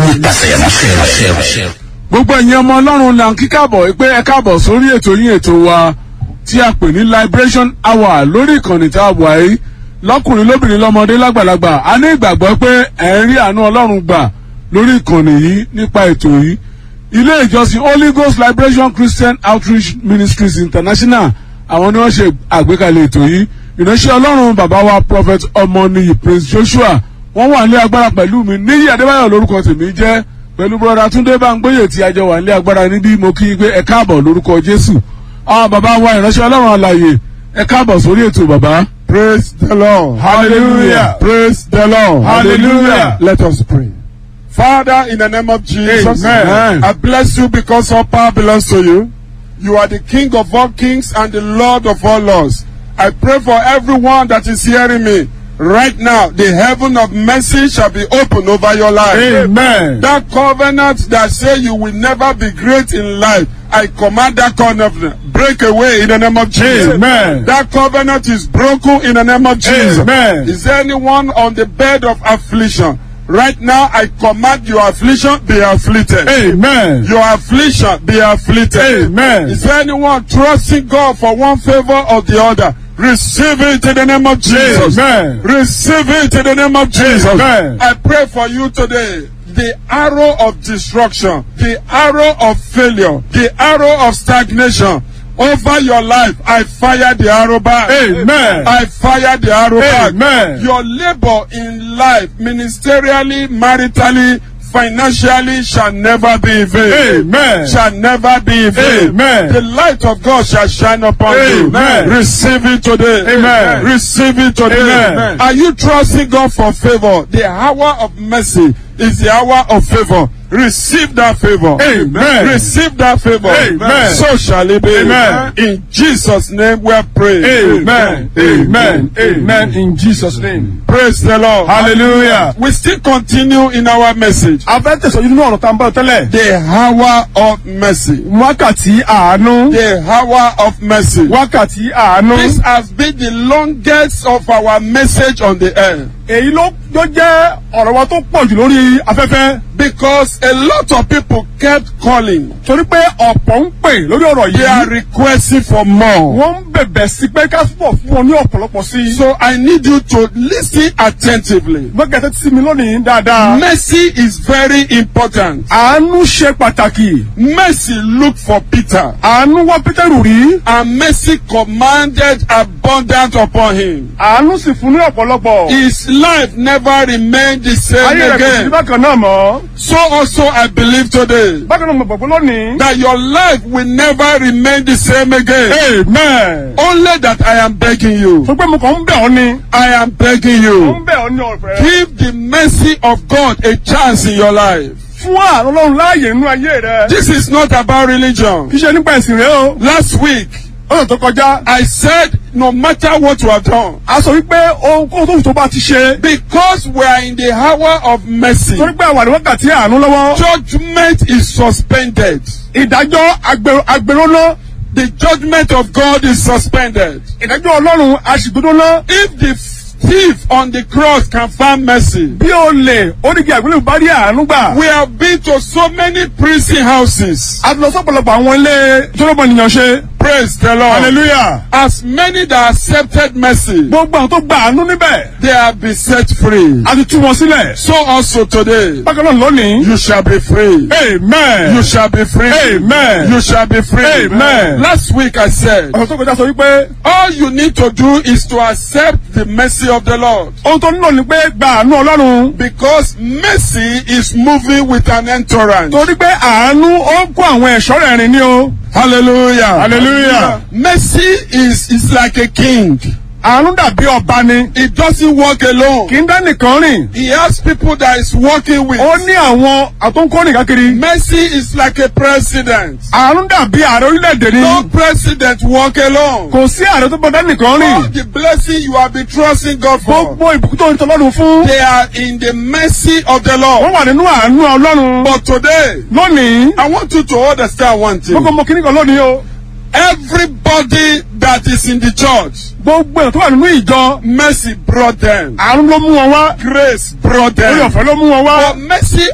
nípasẹ̀ ìránṣẹ́ rẹ̀. gbogbo ẹ̀yin ọmọ ọlọ́run là ń kí káàbọ̀ pé ẹ káàbọ̀ sórí ètò yín ètò wa tí a pè ní liberation hour lórí ìkànnì tá a wà yìí lọ́kùnrin lóbìnrin lọ́mọdé lágbàlagbà a ní ìgbàgbọ́ pé ẹ̀ ń rí àánú ọlọ́run gbà lórí ìkànnì yìí nípa ètò yìí ilé ìjọsìn holy ghost liberation christian outreach ministries international àwọn ni wọ́n ṣe àgbékalẹ̀ ètò yìí ìránṣẹ́ ọlọ́run bàbá wa prophet ọmọnìyí prince joshua wọ́n wà ní agbára pẹ̀lú mi níyì adébáyọ̀ lórúkọ tèmi jẹ́ pẹ̀lú bọ́dà túndé báńgbóyè tí a jọ wà ní agbára níbí mo kí i pé ẹ káàbọ̀ lórúkọ jésù àwọn bàbá wa ìránṣẹ́ ọlọ́run àlàyè ẹ káàbọ̀ sórí ètò bàbá. Praise the Lord. Hallelujah. Praise the Lord. Hallelujah. Let us pray. Father, in the name of Jesus, Amen. I bless you because all power belongs to you. You are the King of all kings and the Lord of all lords. I pray for everyone that is hearing me. Right now, the heaven of mercy shall be open over your life. amen. That covenant that say you will never be great in life, I command that covenant break away in the name of Jesus. Amen. That covenant is broken in the name of Jesus. Amen. Is there anyone on the bed of affliction? Right now, I command your affliction be afflicted. amen. Your affliction be afflicted. Amen. Is there anyone trusting God for one favor or the other? Receive it in the name of Jesus. Amen. Receive it in the name of Jesus. Amen. I pray for you today. The arrow of destruction, the arrow of failure, the arrow of stagnation over your life, I fire the arrow back. Amen. I fire the arrow back. Amen. Your labor in life, ministerially, maritally, financially, shall never be in vain. Amen. Shall never be in vain. Amen. The light of God shall shine upon Amen. you. Receive it today. Amen. Receive it today. Amen. Are you trusting God for favor? The hour of mercy is the hour of favor. Receive that favor. Amen. Receive that favor. Amen. So shall it be. Amen. In Jesus' name we are praying. Amen. Amen. Amen. In Jesus' name. Praise the Lord. Hallelujah. We still continue in our message. a fẹ́ tẹ̀sán nínú ọ̀rọ̀ tá n bá tẹ́lẹ̀. The hour of mercy. wákàtí àánú. The hour of mercy. wákàtí àánú. This has been the longest of our message on the air. èyí ló ló jẹ́ ọ̀rọ̀ wa tó pọ̀ jù lórí afẹ́fẹ́. Because a lot of people kept calling. torí pé ọ̀pọ̀ ń pè lórí ọ̀rọ̀ They are yìí. requesting for more. wọ́n ń bẹ̀bẹ̀ sí pé ká pọ̀ fún ọ ní ọ̀pọ̀lọpọ̀ sí i. So I need you to listen attentively. gbẹ́gẹ̀tẹ̀ tí mi lónìí dáadáa. Mercy is very important. àánú ṣe pàtàkì. Mercy looked for Peter. àánú wá pétérù rí. And mercy commanded abundance upon him. àánú sì fún ní ọ̀pọ̀lọpọ̀. His life never remained the same ayé rẹ̀ kò sí again. bákan náà mọ́. So also I believe today bákan náà mo gbàgbọ́ lónìí. that your life will never remain the same again. amen. Only that I am begging you. fún pé mo kàn ń bẹ̀ ọ́ ni. I am begging mo you. ń bẹ̀ ọ́ ní ọ̀fẹ́. Give the mercy of God a chance in your life. fún àrùn ọlọ́run láàyè nínú ayé rẹ. This is not about religion. kì í ṣe nípa ẹ̀sìn rẹ o. Last week, ọ̀sẹ̀ tó kọjá. I said no matter what you have done, a sọ wípé ohunkóhun tó wù tó bá ti ṣe. because we are in the hour of mercy, torí pé àwàdì wákàtí àánú lọ́wọ́. judgment is suspended. ìdájọ́ agbèrò agbèròná. The judgment of God is suspended. ìdájọ́ ọlọ́run aṣègbédóná. If the thief on the cross can find mercy, bí o lè orígi àgbélébù bá rí àánú gbà. we have been to so many prison houses. a ti lọ sọ́pọ̀lọpọ̀ àwọn ilé tọ́lọ́mọ ènìyàn ṣe. Praise the Lord. hallelujah. As many that accepted mercy, gbogbo àwọn tó gba àánú níbẹ̀. they have been set free. a ti tú wọn sílẹ̀. So also today, bákan náà lónìí. you shall be free. amen. You shall be free. Amen. You shall be free. Amen. Last week I said, ọ̀sẹ̀ tó kọjá sọ wípé all you need to do is to accept the mercy of the Lord. ohun tó nílò ni pé gba àánú ọlọ́run. Because mercy is moving with an entourage. torí pé àánú ó ń kó àwọn ẹ̀ṣọ́ rẹ̀ rìn ní o. Hallelujah. Hallelujah. Mercy is, is like a king. àánú dàbí ọba ni. It doesn't walk alone. kì í dá nìkan rìn. He has people that is working with. ó ní àwọn àtúnkọ́rìn kákiri. Mercy is like a president. àánú dàbí ààrẹ orílẹ̀-èdè ni. No president walk alone. kò sí ààrẹ tó bọ́dá nìkan All rìn. the blessing you have been trusting God for, gbogbo ìbùkún tó ń tọ́lọ́run fún. they are in the mercy of the wọ́n Lord. wà nínú àánú ọlọ́run. But today, lónìí. I want you to understand one gbogbo thing. ọmọ kìnnìkan kan lónìí o. Everybody that is in the church, gbogbo ẹ̀ tó wà nínú ìjọ. mercy brought them. àánú ló mú wọn wá. Grace brought orí them. ọ̀fẹ́ ló mú wọn wá. But mercy